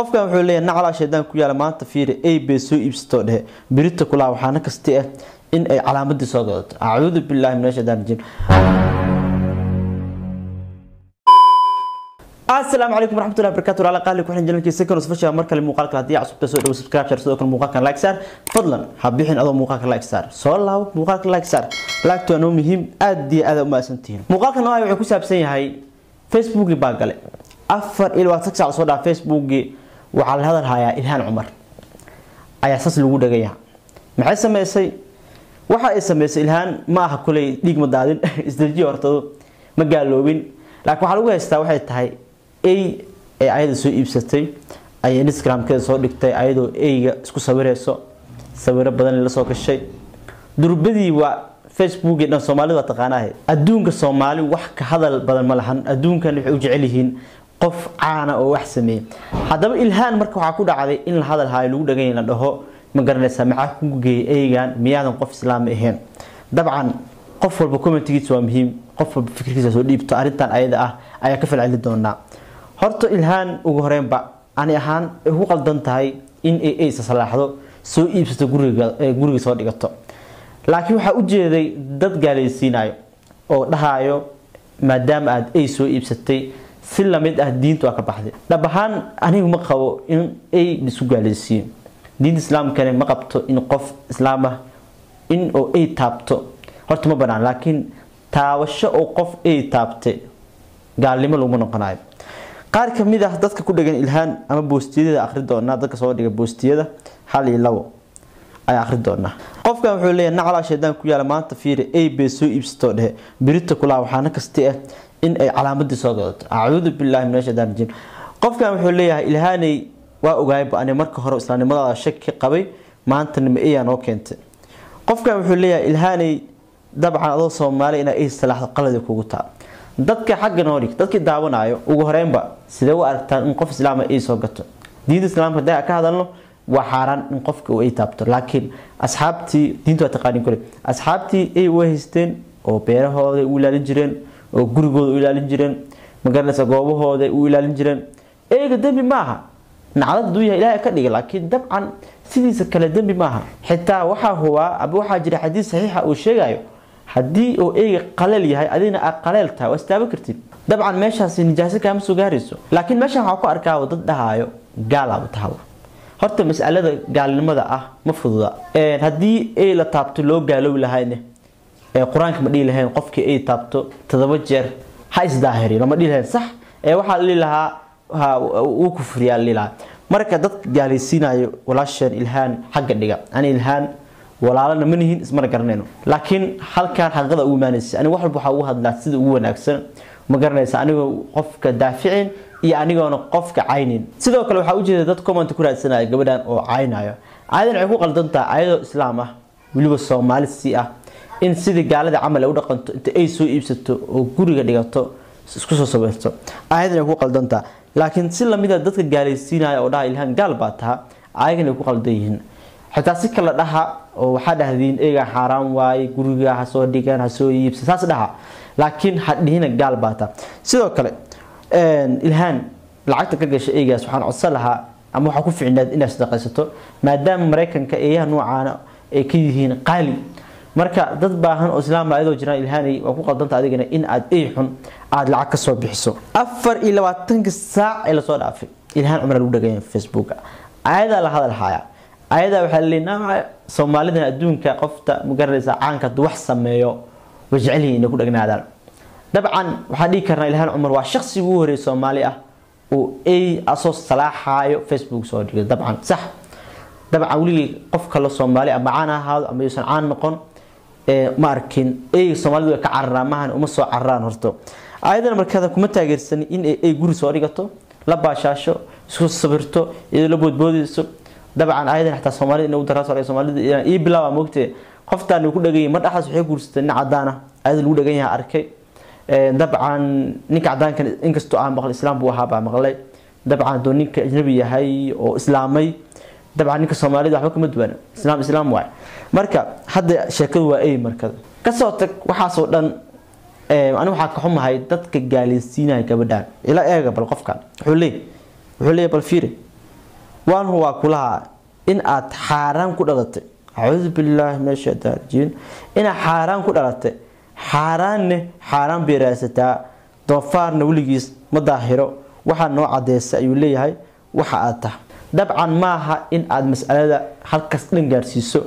qofkan wuxuu leeyahay naclaa shaydaan ku yaala maanta fiiri ay bay soo iibsatoo dhehe birita kulaa waxaana kasti ah in ay calaamadii soo gadato acuudu billaahi min ashaytaan rajiim asalaamu calaykum waraxmatullahi wabarakatu walaala qaali ku xiran jalankiisa second special mar kale muuqaalka haddii cusubta soo dhawo subscribe share sidoo kale muuqaalkan like saar fadlan ha bixin adoo muuqaalka like saar soo laabo muuqaalka like saar like waa noo muhiim aad iyo aad u mahadsantihiin muuqaalkan nooca wuxuu ku saabsan yahay facebookii baa gale afar iyo labaatan saac soo dhaa facebookii waxaa la hadal hayaa ilhaan cumar ayaa saas lagu dhagaya maxay sameysay waxa ay sameysay ilhaan ma aha kuley dhiig ma daadin isdajiyo hortado ma gaaloobin laakiin waxaa lagu haystaa waxay tahay ay ee ayada soo iibsatay ayay instagramkeeda soo dhigtay ayadoo eyga isku sawireyso sawiro badan la soo gashay durbadii waa facebookii dhan soomaalida waa taqaanaahe adduunka soomaali wax ka hadal badan ma lahan adduunkan waxay u jecel yihiin qof caana oo wax sameeyey haddaba ilhaan marka waxaa ku dhacday in la hadal haayo lagu dhagany la dhaho ma garanaysaa maxaa kugu geeyay eygan miyaadan qof islaami ahayn dabcan qof walba commentigiisa waa muhiim qof walba fikirkiisa soo dhiibto arrintan ayada ah ayaa ka falceli doonaa horta ilhaan ugu horeynba ani ahaan ay ku qaldan tahay in ay aysa salaaxdo soo iibsato guriga guriga soo dhigato laakiin waxaa ujeeday dad gaalaysiinayo oo dhahaayo maadaama aada ay soo iibsatay si lamid ah diinta waa ka baxday dhab ahaan anigu ma qabo in ay isu gaalaysiiyo diinta islaamkana ma qabto in qof islaam ah in oo ay taabto horta ma banaan laakiin taabasho oo qof ay taabtay gaalnimo laguma noqonayo qaar kamid ah dadka ku dhagan ilhaan ama boostiyada akhri doonaa dadka soo dhiga boostiyada hal iyo labo ayaa akhri doonaa qofkan wuxuu leeyahay naclaa shaydaan ku yaala maanta fiiri ay bay soo iibsatoo dhehe birita kulaa waxaana kasti ah in ay calaamadii soo gadato acuudu billaahi min ashaytaan rajiim qofkan wuxuu leeyahay ilhaanay waa ogaayba ani marka hore islaamnimadaada shaki qabay maantana ma eyaa noo keentay qofkan wuxuu leeyahay ilhaanay dabcan adoo soomaali inaa ay salaaxdo qaladi kugu taa dadka xagga noo dhig dadkii daawanayo ugu horeynba sidee u aragtaan in qof islaama ay soo gato diinta islaamka haddii ka hadalno waa xaaraan in qofka uu ay taabto laakiin asxaabtii diinta waa taqaanin kule asxaabtii ay u haysteen oo beerahooda u ilaalin jireen oo gurigooda u ilaalin jireen magaranaysa goobahooda u ilaalin jireen eega dembi maaha nacdad haduu yahay ilaahay ka dhiga laakiin dabcan sidiisa kale dembi maaha xitaa waxaa hubaa aba waxaa jira xadiis saxiixa uu sheegayo haddii oo eyga qaleel yahay adigna aad qaleel tahay waa istaaban kartid dabcan meeshaasi nijaaso kaama soo gaarayso laakiin meeshan waxaa ku arkaa dad dhahaayo gaalaaba tahaba horta masalada gaalnimada ah ma fududa haddii ay la taabto loo gaaloobi lahayne qur-aanka ma dhihi lahayn qofkii ay taabto todoba jeer ha isdaahiriyo lama dhihi lahayn sax ee waxaa la dhihi lahaa uu kufriyaa la dhihi lahaa marka dad gaalaysiinayo walaasheen ilhaan xagga dhiga ani ilhaan walaalana ma nihin ismana garanayno laakiin halkan xaqiiqada ugu imaanaysa aniga wax walba waxaa ugu hadlaa sida ugu wanaagsan ma garanaysa anigoo qofka daaficin iyo anigoona qofka caynin sidoo kale waxaa ujeeda dad comment ku raadsanaya gabadhan oo caynayo ayadan waxay ku qaldan tahay ayadoo islaam ah weliba soomaali si ah in sidii gaalada camal ay u dhaqanto inta ay soo iibsato oo guriga dhigato isku soo sawirto ayadan ay ku qaldan tahay laakiin si lamida dadka gaalaysiinaya oo dhaha ilhaan gaal baa taha ayagan ay ku qaldan yihiin xitaa si kala dhaha oo waxaa dhahdiin eegaa xaaraan waaye guriga ha soo dhigaan ha soo iibsa saas dhaha laakiin ha dhihina gaal baa taha sidoo kale ilhaan lacagta ka gasha eegaas waxaan codsan lahaa ama waxaa ku ficneed inaad sadaqaysato maadaama maraykanka eeyaha noocaana ay ka yihiin qaali marka dad baahan oo islaam ayadoo jiraan ilhaanay waa ku qaldanta adigana in aad ey xun aada lacag ka soo bixiso afar iyo labaatanka saac ee lasoo dhaafay ilhaan cumar lagu dhagaya facebooka ayadaa la hadal haya ayadaa waxaa la leeyahay soomaalidan adduunka qofta magaranaysa caanka hadduu wax sameeyo way jecel yihiin inay ku dhagnaadaan dabcan waxaan dhihi karnaa ilhaan cumar waa shaksi ugu horeeyay soomaali ah oo ay asoo salaaxaayo facebook soo dhigay dabcan sax dabcan weligii qof kale soomaali ama caan ha ahaado ama yuusan caan noqon ma arkin eyga soomaalidu way ka cararaan maahan uma soo cararaan horto ayadana markaada kuma taageersan in ay guri soo dhigato la baashaasho isku sabirto iyadoo la boodboodayso dabcan ayadan xataa soomaalida inuu daraa soo soomaalida ii bilaaba moogtee qoftaan ku dhaganyay mar dhaxaas waxay guursatay nin cadaan ah ayada lagu dhagan yahay arkay dabcan ninka cadaankan inkastoo aan maqlay islaam buu ahaa baa maqlay dabcan hadduu ninka ajnabi yahay oo islaamay dabcan ninka soomaalida waxba kama duwana islaam islaam waay marka hadda sheekadu waa ey markada kasoo tag waxaasoo dhan ani waxaa ka xumahay dadka gaalaysiinaya gabadhan ila eega bal qofkan wuxuu leey wuxuu leeyahay bal fiiri waan huwaa kulaha in aad xaaraan ku dhalatay acuudu billaahi min ashaytaan rajiim inaad xaaraan ku dhalatay xaaraanne xaaraan bay raadsataa doofaarna weligiis ma daahiro waxaa noo cadeysa ayuu leeyahay waxa aad tahay dabcan maaha in aad masalada halkaas dhan gaarsiiso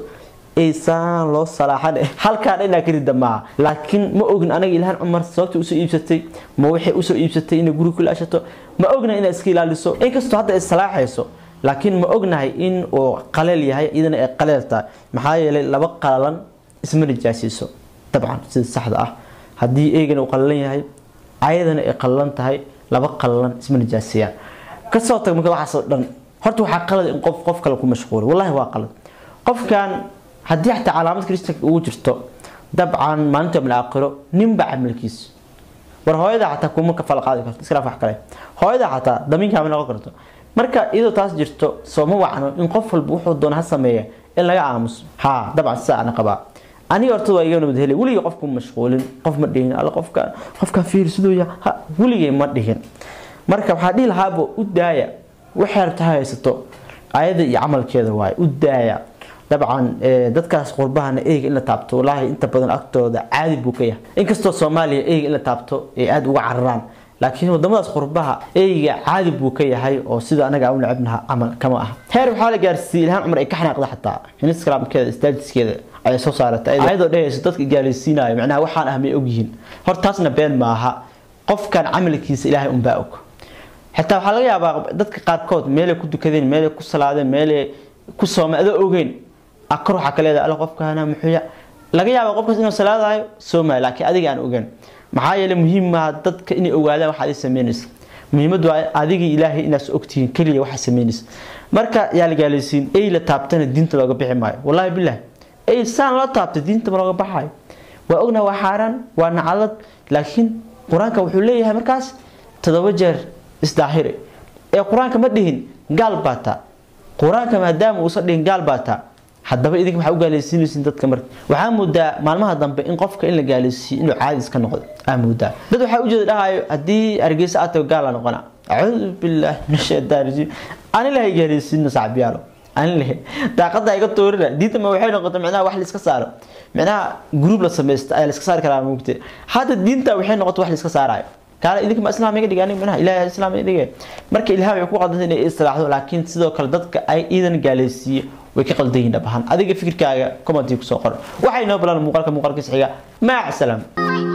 aysaan loo salaaxan halkaa dhanaa ka rida maaha laakiin ma ogin anaga ilhaan cumar sababta usoo iibsatay ma waxay usoo iibsatay inay guri kula ashato ma ogna inaad iska ilaaliso inkastoo hadda ay salaaxayso laakiin ma ognahay in uu qaleel yahay iyadana ay qaleel tahay maxaa yeelay laba qalalan isma nijaasiiso dabcan sida saxda ah haddii eegana uu qalalan yahay ayadana ay qalalan tahay laba qalalan isma nijaasiyaan kasoo tag marka waxaasoo dhan horta waxaa qalad in qof qof kale ku mashquuli wallahi waa qalad qofkan haddii xataa calaamad kristanka ugu jirto dabcan maalinta min aakhiro ninba camalkiisa war hooyada xataa kuma ka fal qaadi karto iskala wax kale hooyada xataa damiinka ma noqon karto marka iyadoo taas jirto soo ma wacno in qof walba wuxuu doona ha sameeya in laga aamuso ha dabcan sidaa ana qabaa aniga horta waa iga nabad helay weligay qofku mashquulin qof ma dhihin alla qofka qofka fiir siduu ya ha weligay ma dhihin marka waxaa dhihi lahaaba u daaya waxay rabta ha haysato ayada iyo camalkeeda waaye u daaya dabcan dadkaas qurbahana eyga in la taabto walaahi inta badan agtooda caadi buu ka yahay inkastoo soomaaliya eyga in la taabto ay aada uga cararaan laakiin wadamadaas qurbaha eyga caadi buu ka yahay oo sida anaga aan u necebnaha camal kama aha heer waxaa la gaarsiiyey ilhaan cumar ay ka xanaaqda xataa instagramkeeda statuskeeda ayay soo saaratay ayadoo dhehayso dadka gaalaysiinayo macnaha waxaan ah may ogyihiin horta taasna been maaha qofkan camalkiisa ilaahay unbaa og xitaa waxaa laga yaabaa dadka qaarkood meelay ku dukadeen meelay ku salaadeen meelay ku soomay adoo ogeyn akar waxaa ka leedahay alla qofkaana muxuuya laga yaabaa qofkaas inuu salaadayo soomaya laakiin adiga aan ogeyn maxaa yeelay muhiim maaha dadka inay ogaadaan waxaad samaynaysa muhiimadu waa adigii ilaahay inaad ogtihiin keliya waxaa samaynaysa marka yaa la gaalaysiin ey la taabtana diinta looga bixi maayo wallaahi bilah ey saan loo taabtay diinta ma looga baxayo waa ognaha waa xaaraan waa nacalad laakiin qur-aanka wuxuu leeyahay markaas todoba jeer isdaahire ee qur-aanka ma dhihin gaal baa taa qur-aanka maadaama uusan dhihin gaal baa taa haddaba idinka waxaa u gaalaysiinaysiin dadka marka waxaa moodaa maalmaha dambe in qofka in la gaalaysiiyo inuu caadi iska noqdo aa moodaa dad waxaa ujeeda dhahayo haddii hargeysa aad tago gaal la noqona acuudu billaahi min shaytaan rajiim ani lahay gaalaysiina sacbiyaalo ani lahay daaqada iga toorina diinta ma waxay noqotay micnaha wax la iska saaro micnaha group la samaysta ayaa la iska saari karaa mugte hadda diinta waxay noqotay wax la iska saarayo kaale idinka ma islaam iga dhigay aniga micnaha ilaahay islaam iga dhigay marka ilaahay wuxuu ku qadantay inay islaaxdo laakiin sidoo kale dadka ay iidan gaalaysiiyo way ka qaldan yihiin dhabahan adiga fikirkaaga commenti ku soo qor waxay noo balan muuqaalka muuqaalkiisa xiga maac salaam